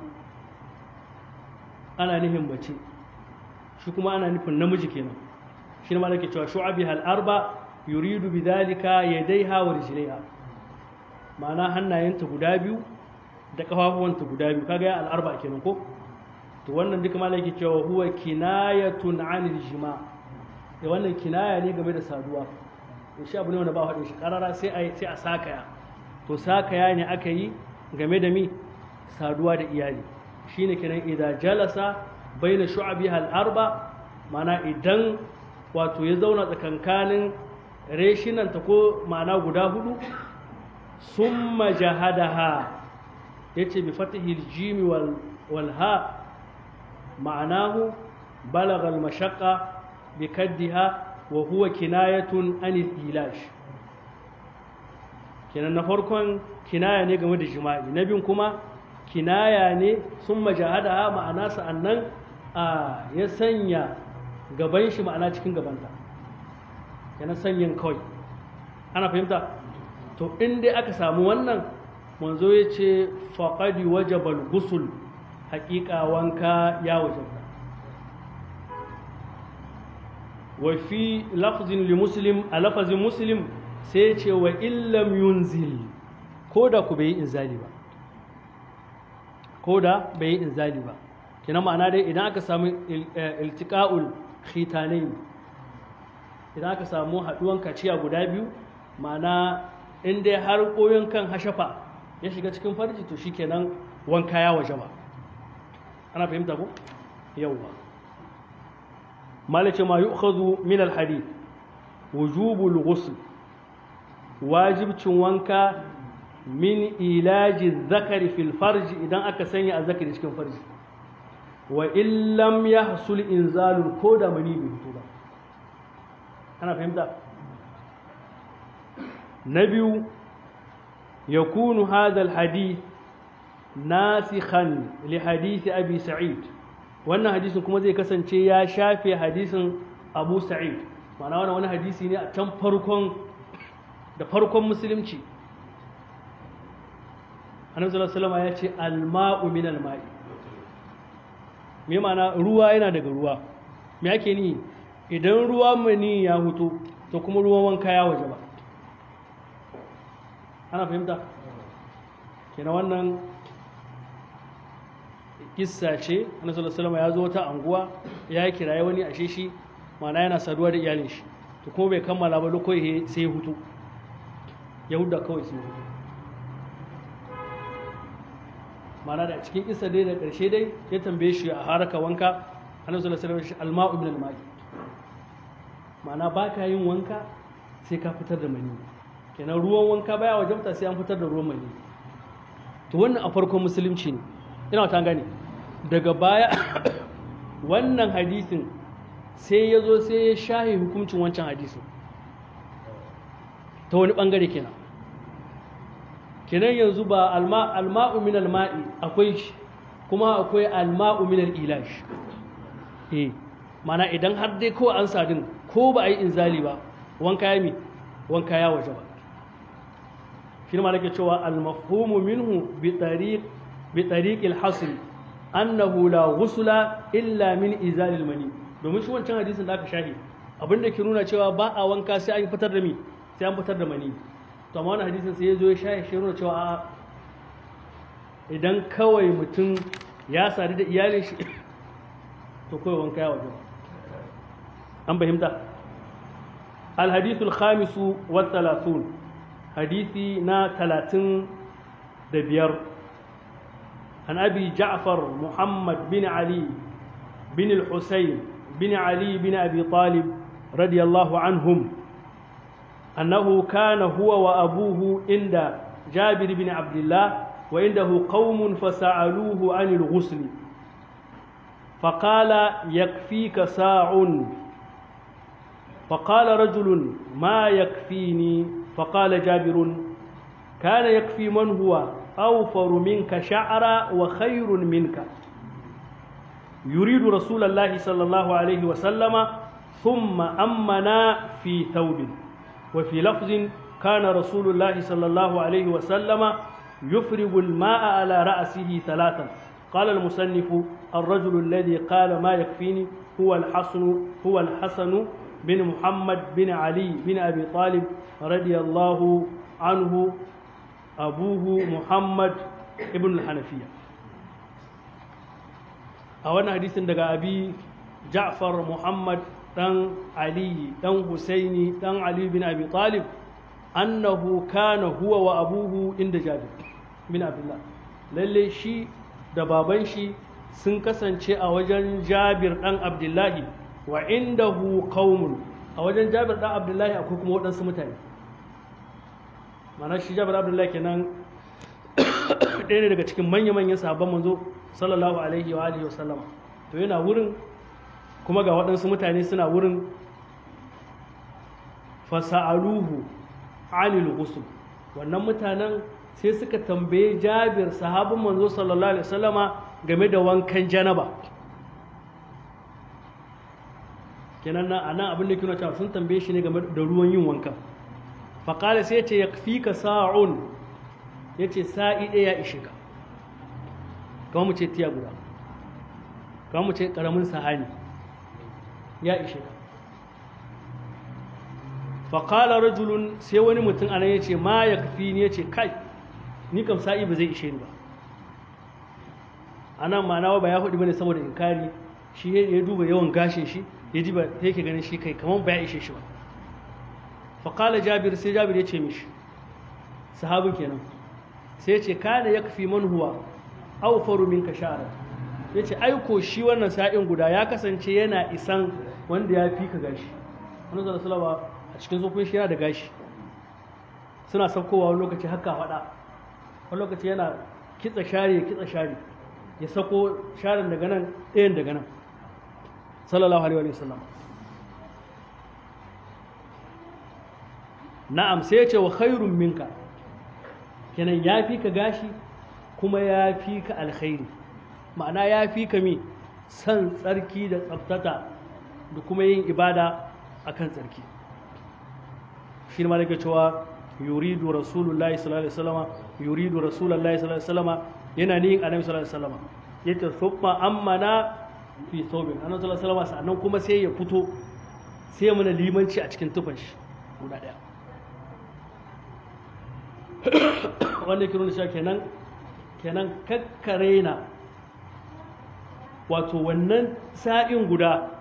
ana nihin mace shi kuma ana nufin namiji kenan shi ne malaka cewa shu'abiha al'arba yuridu bi dhalika yadayha wa rijlaiha ma'ana hannayenta guda biyu da kafafuwanta guda biyu kaga ya al'arba kenan ko to wannan duka malaki cewa huwa kinayatun anil jima da wannan kinaya ne game da saduwa to shi abu ne wanda ba haɗe shi karara sai a sai a sakaya to sakaya ne aka yi game da mi saduwa da iyali shine kenan idza jalasa baina shu'abiha al-arba mana idan wato ya zauna tsakankanin reshinanta ko ma'ana guda hudu summa jahadaha yace bi fatihil jimi wal wal ha معناه بلغ المشقة بكدها wa huwa kinayatun anil ilash kenan na farkon kinaya ne game da jima'i na biyun kuma kinaya ne sun majahada ma'ana sa'annan a ya sanya gaban shi ma'ana cikin gabanta kenan sanyin kawai ana fahimta to in dai aka samu wannan manzo ya ce faƙadi wajabal gusul haƙiƙa wanka ya wajabta wa fi lafzin li muslim a lafazin muslim sai ce wa illam yunzil ko da ku bai yi inzali ba ko da bai yi inzali ba kina ma'ana dai idan aka samu iltiqa'ul khitanain idan aka samu haduwan kaciya guda biyu ma'ana in dai har koyon kan hashafa ya shiga cikin farji to shikenan wanka ya waje ba ana fahimta ko yawwa malace ma yu'khadhu min al-hadith wujubul ghusl wajibcin wanka min ilaji zakari fil farji idan aka sanya a zakari cikin farji wa illam yahsul inzalun ko da mani bai fito ba ana fahimta na biyu yakunu hadha al-hadith nasikhan li hadith abi sa'id wannan hadisin kuma zai kasance ya shafe hadisin abu sa'id ma'ana wannan wani hadisi ne a can farkon da farkon musulunci annabi sallallahu alaihi ya ce alma'u min alma'i me ma'ana ruwa yana daga ruwa me ake ni idan ruwa mani ya huto to kuma ruwan wanka ya waje ba ana fahimta kenan wannan kissa ce annabi sallallahu alaihi ya zo ta anguwa ya kiraye wani ashe shi ma'ana yana saduwa da iyalin shi to kuma bai kammala ba lokoi sai ya hutu yahuda kawai sai ya hutu ma'ana da cikin kissa dai da ƙarshe dai ya tambaye shi a haraka wanka annabi sallallahu alaihi wasallam alma'u min alma'i ma'ana ba ka yin wanka sai ka fitar da mani kenan ruwan wanka baya wajabta sai an fitar da ruwan mani to wannan a farkon musulunci ne ina ta gane daga baya wannan hadisin sai ya zo sai ya shahe hukuncin wancan hadisin ta wani bangare kenan kenan yanzu ba alma'u min alma'i akwai shi kuma akwai alma'u min al'ilash eh mana idan har dai ko an sadin ko ba a yi inzali ba wanka ya mi wanka ya waje ba shi ne malaka cewa almafhumu minhu bi tariq bi tariq alhasl annahu la ghusla illa min izal almani domin shi wancan hadisin da aka shahi abinda ke nuna cewa ba a wanka sai an fitar da mi sai an fitar da mani to amma wannan hadisin sai ya zo ya shahi shi nuna cewa a idan kawai mutum ya sadu da iyalin shi to kawai wanka ya waje an fahimta الحديث الخامس والثلاثون حديثي نا ثلاثين دبير عن أبي جعفر محمد بن علي بن الحسين بن علي بن أبي طالب رضي الله عنهم أنه كان هو وأبوه عند جابر بن عبد الله وعنده قوم فسألوه عن الغسل فقال يكفيك ساع فقال رجل ما يكفيني فقال جابر كان يكفي من هو أوفر منك شعرا وخير منك يريد رسول الله صلى الله عليه وسلم ثم أمنا في ثوب وفي لفظ كان رسول الله صلى الله عليه وسلم يفرغ الماء على رأسه ثلاثا قال المصنف الرجل الذي قال ما يكفيني هو الحسن هو الحسن بن محمد بن علي بن أبي طالب رضي الله عنه أبوه محمد ابن الحنفية أولا حديث دقى أبي جعفر محمد دان علي دان حسيني دان علي بن أبي طالب أنه كان هو وأبوه عند جابر بن عبد الله lalle shi da baban shi sun kasance a wajen jabir ɗan abdullahi wa indahu qaumun a wajen Jabir dan Abdullahi akwai kuma waɗansu mutane mana shi Jabir Abdullahi kenan ɗaya ne daga cikin manya-manyan sahabban manzo sallallahu alaihi wa alihi wa sallama to yana wurin kuma ga waɗansu mutane suna wurin fasa'aluhu anil ghusl wannan mutanen sai suka tambaye Jabir sahabin manzo sallallahu alaihi wasallama game da wankan janaba kenan nan anan abin da kina cewa sun tambaye shi ne game da ruwan yin wankan faqala sai ya ce yakfika sa'un yace sa'i ɗaya ya ishe ka kamar mu ce tiya guda kamar mu ce karamin sahani ya ishe ka faƙala rajulun sai wani mutum anan ya ce ma ya kafi ni ya ce kai ni kam sa'i ba zai ishe ni ba anan ma'ana ba ya faɗi bane saboda inkari shi ya duba yawan gashin shi ya ji ba yake ganin shi kai kamar ba ya ishe shi ba faƙala jabir sai jabir ya ce mishi sahabin kenan sai ya ce kana ya kafi man huwa awfaru minka sha'ara ya ce aiko shi wannan sa'in guda ya kasance yana isan wanda ya fi ka gashi wani zara salama a cikin zofin shi yana da gashi suna saukowa wani lokaci haka faɗa wani lokaci yana kitsa share ya kitsa share ya sako sharin daga nan ɗayan daga nan sallallahu alaihi wa sallam na'am sai ya ce wa khairun minka kenan ya fi ka gashi kuma ya fi ka alkhairi ma'ana ya fi ka mi san tsarki da tsaftata da kuma yin ibada a kan tsarki shi ma daga cewa yuridu rasulullahi sallallahu alaihi wasallama yuridu rasulullahi sallallahu alaihi wasallama yana niyin annabi sallallahu alaihi wasallama yace thumma ammana fi thawbin annabi sallallahu alaihi wasallama sannan kuma sai ya fito sai mana limanci a cikin tufan shi guda daya wanda ke nuna cewa kenan kenan kakkare na wato wannan sa'in guda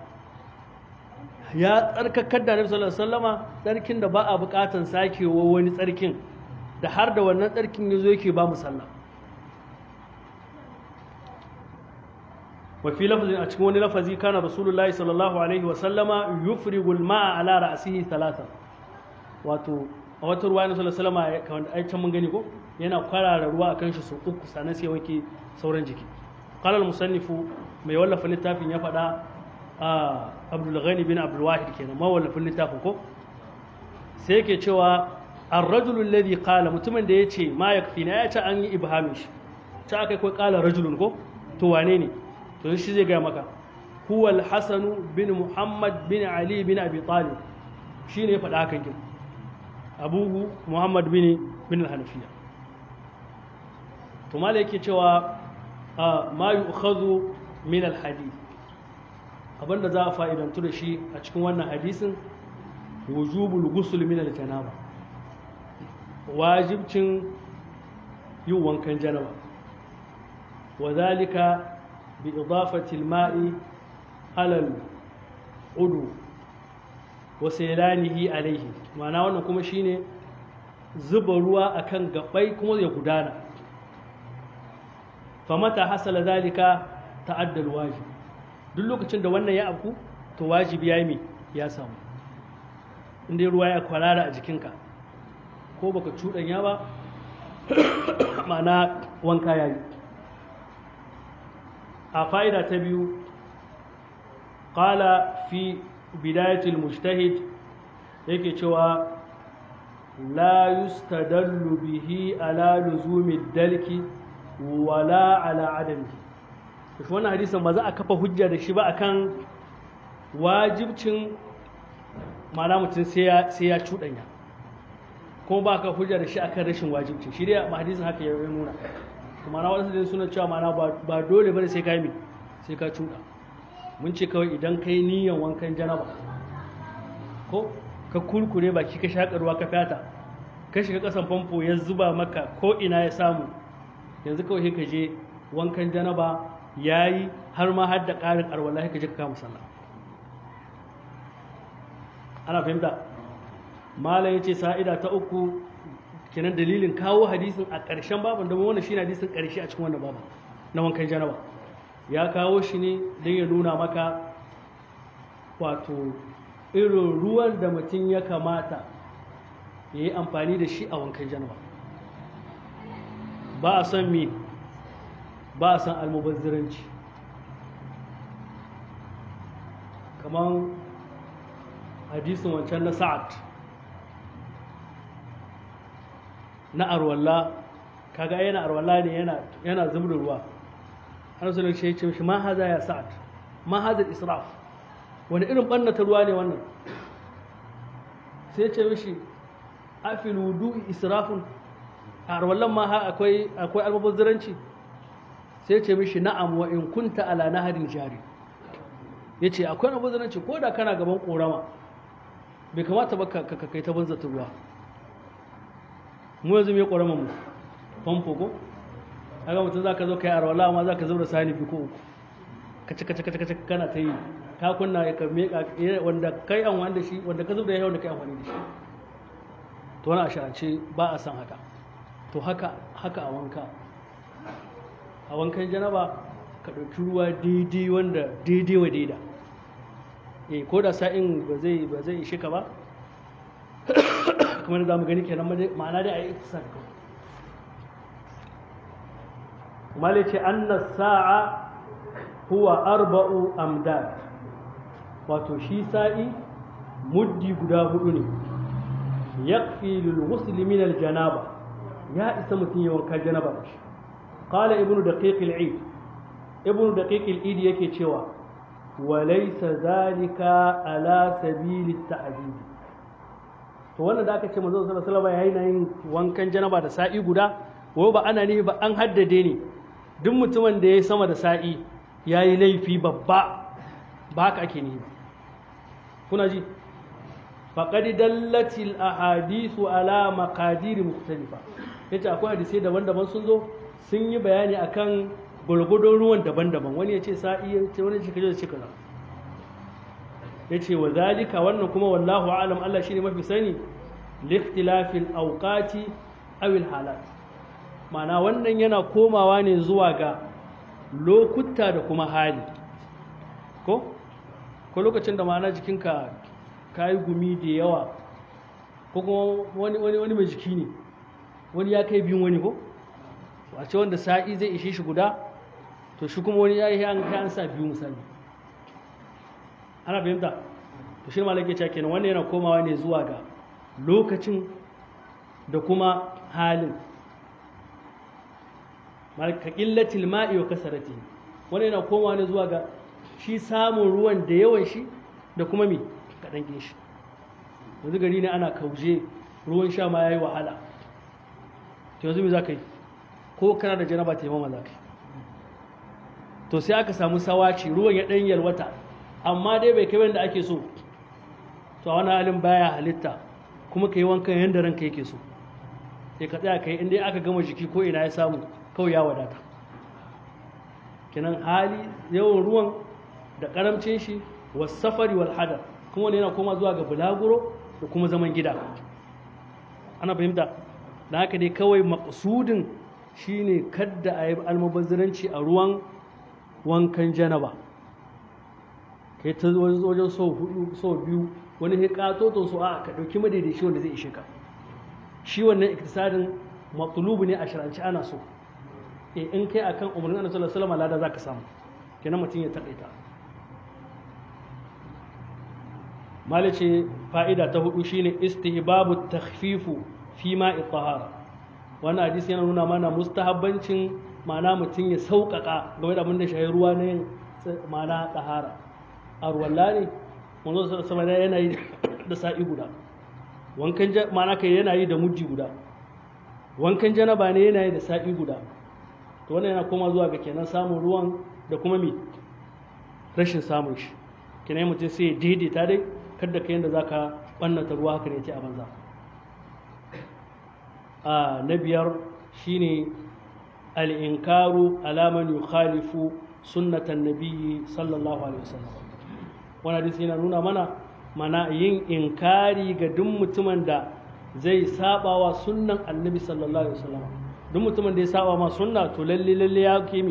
ya tsarkakar da nabi sallallahu alaihi wasallama tsarkin da ba a bukatan sakewa wani tsarkin da har da wannan tsarkin yazo yake ba mu sallah wa fi lafazin a cikin wani lafazi kana rasulullahi sallallahu alaihi wasallama yufrigu al-ma'a ala ra'sihi thalatha wato a wata ruwa na sallallahu alaihi wasallama kamar ai can mun gani ko yana kwarara ruwa akan shi sau uku sannan sai wanke sauran jiki qala al-musannifu mai wallafa littafin ya faɗa a abdul ghani bin abdul wahid kenan ma wallafin littafin ko sai yake cewa ar-rajulu alladhi qala mutumin da yace ma yakfina ya ce an yi ibhamin shi ta akai ko qala rajulun ko to wane ne to shi zai ga maka huwa al-hasan bin muhammad bin ali bin abi talib shine ya faɗa hakan kin abuhu muhammad bin bin al-hanafiya to mala yake cewa ma yu'khadhu min al-hadith abinda za a fa'idantu da shi a cikin wannan hadisin wujubul ghusl min al-janaba wajibcin yin wankan janaba wa zalika bi idafati al-ma'i ala al-udu wa saylanihi alayhi ma'ana wannan kuma shine zuba ruwa akan gabai kuma ya gudana famata hasala zalika ta'adda al-wajib duk lokacin da wannan ya afku to wajibi ya yi ya samu inda ruwa ya kwarara a jikinka ko baka cuɗanya ba ma'ana wanka ya yi a fa'ida ta biyu ƙala fi bidayatul mujtahid yake cewa la yustadallu bihi ala luzumi dalki wala ala adami shi wannan hadisin ba za a kafa hujja da shi ba akan wajibcin mana mutum sai ya cuɗanya kuma ba ka hujja da shi akan rashin wajibcin shi dai hadisin haka ya nuna kuma na wasu suna cewa mana ba dole bane sai ka yi sai ka cuɗa mun ce kawai idan ka yi niyan wankan janaba ko ka kurkure baki ka shaƙa ruwa ka fata ka shiga ƙasan famfo ya zuba maka ko ina ya samu yanzu kawai ka je wankan janaba ya yi har ma har da ƙarin arwala ka je ka kama sallah ana fahimta malam ya ce sa'ida ta uku kenan dalilin kawo hadisin a ƙarshen baban da wannan shi hadisin ƙarshe a cikin wannan baban na wankan janaba ya kawo shi ne don ya nuna maka wato irin ruwan da mutum ya kamata ya yi amfani da shi a wankan janaba ba a son me ba a son almubazziranci kamar hadisin wancan na sa'ad na arwalla kaga yana arwalla ne yana yana zubda ruwa an sallallahu alaihi wasallam shi ma haza ya sa'ad ma haza israf wani irin ɓannata ruwa ne wannan sai ce mishi afil wudu'i israfun a arwallan ma akwai akwai almubazzaranci sai ce mishi na'am wa in kunta ala naharin jari yace akwai almubazzaranci ko da kana gaban korama bai kamata ba ka kai ta banzata ruwa mu yanzu me korama mu famfo ko kaga mutum zaka zo kai arwala amma zaka zo da sani bi ko uku kace kace kace kace kana ta yi ka kunna ka meka wanda kai an wanda shi wanda ka zuba ya wanda kai amfani da shi to wani asharance ba a san haka to haka haka a wanka a wankan janaba ka ɗauki ruwa daidai wanda daidai wa daida eh ko da sa'in ba zai ba zai ishe ka ba kamar da mu gani kenan ma'ana dai a yi iktisar kawai mali ce anna sa'a huwa arba'u amdad wato shi sa'i muddi guda hudu ne yakfi lil ghusli min al janaba ya isa mutum ya wanka janaba da shi qala ibnu daqiq al eid ibnu daqiq al eid yake cewa wa laysa zalika ala sabili ta'dib to wannan da aka ce manzo sallallahu alaihi wasallam yayin yin wankan janaba da sa'i guda wai ba ana ne ba an haddade ne duk mutumin da ya sama da sa'i yayi laifi babba ba haka ake ne ba kuna ji faƙad dallatil ahadisu ala maqadir mukhtalifa yace akwai hadisai daban-daban sun zo sun yi bayani akan gulgudun ruwan daban-daban wani ya ce sa'i ya ce wani shekaru da ce kaza ya ce wa zalika wannan kuma wallahu alam Allah shine mafi sani liftilafil awqati aw al halat ma'ana wannan yana komawa ne zuwa ga lokuta da kuma hali ko ko lokacin da ma'ana jikinka ka yi gumi da yawa ko kuma wani wani wani mai jiki ne wani ya kai biyun wani ko a ce wanda sa'i zai ishe shi guda to shi kuma wani ya yi an sa biyu misali ana fahimta to shi malaka ce kenan wannan yana komawa ne zuwa ga lokacin da kuma halin malaka qillatil ma'i wa kasarati wannan yana komawa ne zuwa ga shi samun ruwan da yawan shi da kuma mi kaɗan kin shi yanzu gari ne ana kauje ruwan sha ma ya yi wahala to yanzu me za ka yi ko kana da janaba ta yamma za ka yi to sai aka samu sawaci ruwan ya ɗan yalwata amma dai bai kai wanda ake so to a wani halin baya halitta kuma ka yi wankan yadda ranka yake so sai ka tsaya ka yi inda aka gama jiki ko ina ya samu kawai ya wadata kenan hali yawan ruwan da karamcin shi wasafari wal hadar kuma wani yana koma zuwa ga bulaguro da kuma zaman gida ana fahimta da haka dai kawai maƙasudin shine kadda a yi almubazziranci a ruwan wankan janaba kai ta wajen sau hudu sau biyu wani ya katoton su a ka ɗauki madaidaici wanda zai ishe ka shi wannan iktisadin matsulubu ne a shiranci ana so e in kai akan umarnin annabi sallallahu alaihi wasallam lada zaka samu kenan mutum ya taƙaita malice fa'ida ta hudu shine istihbabu takhfifu fi ma'i tahara wannan hadisi yana nuna mana mustahabbancin ma'ana mutum ya sauƙaƙa game da abin da shayi ruwa na yin ma'ana tahara a ruwalla ne wanzu sama yana yi da sa'i guda wankan ma'ana kai yana yi da mujji guda wankan janaba ne yana yi da sa'i guda to wannan yana koma zuwa ga kenan samun ruwan da kuma mi rashin samun shi kenan mutum sai ya daidaita dai kada ka yadda za ka ɓannata ruwa haka ne ce a banza a na biyar shine al'inkaru alaman yukhalifu sunnatan nabiyyi sallallahu alaihi wasallam wani hadisi yana nuna mana mana yin inkari ga duk mutumin da zai saba wa sunnan annabi sallallahu alaihi wasallam duk mutumin da ya saba ma sunna to lalle lalle ya kimi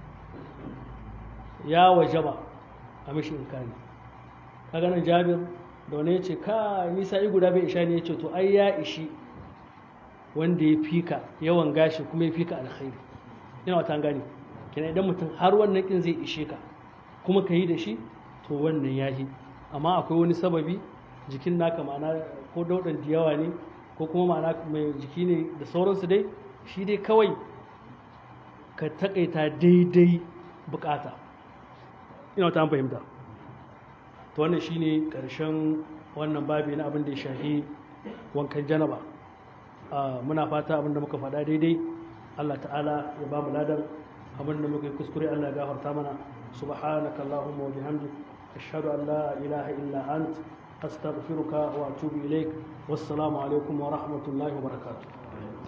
ya wajaba a mishi inkari kaga nan jabir da wani ya ce ka ni sa'i guda bai isha ne ya ce to ai ya ishi wanda ya fika yawan gashi kuma ya fika alkhairi ina wata gani kenan idan mutum har wannan kin zai ishe ka kuma ka yi da shi to wannan ya yi amma akwai wani sababi jikin naka ma'ana ko daudan da yawa ne ko kuma ma'ana mai jiki ne da sauransu dai shi dai kawai ka taƙaita daidai bukata ina ta fahimta to wannan shine ƙarshen wannan babi na abin da ya shahi wankan janaba muna fata abin da muka faɗa daidai Allah ta'ala ya ba mu ladan abin da muka yi kuskure Allah ya gafarta mana subhanaka allahumma wa bihamdik ashhadu an la ilaha illa ant astaghfiruka wa atubu ilaik wassalamu alaikum wa rahmatullahi wa barakatuh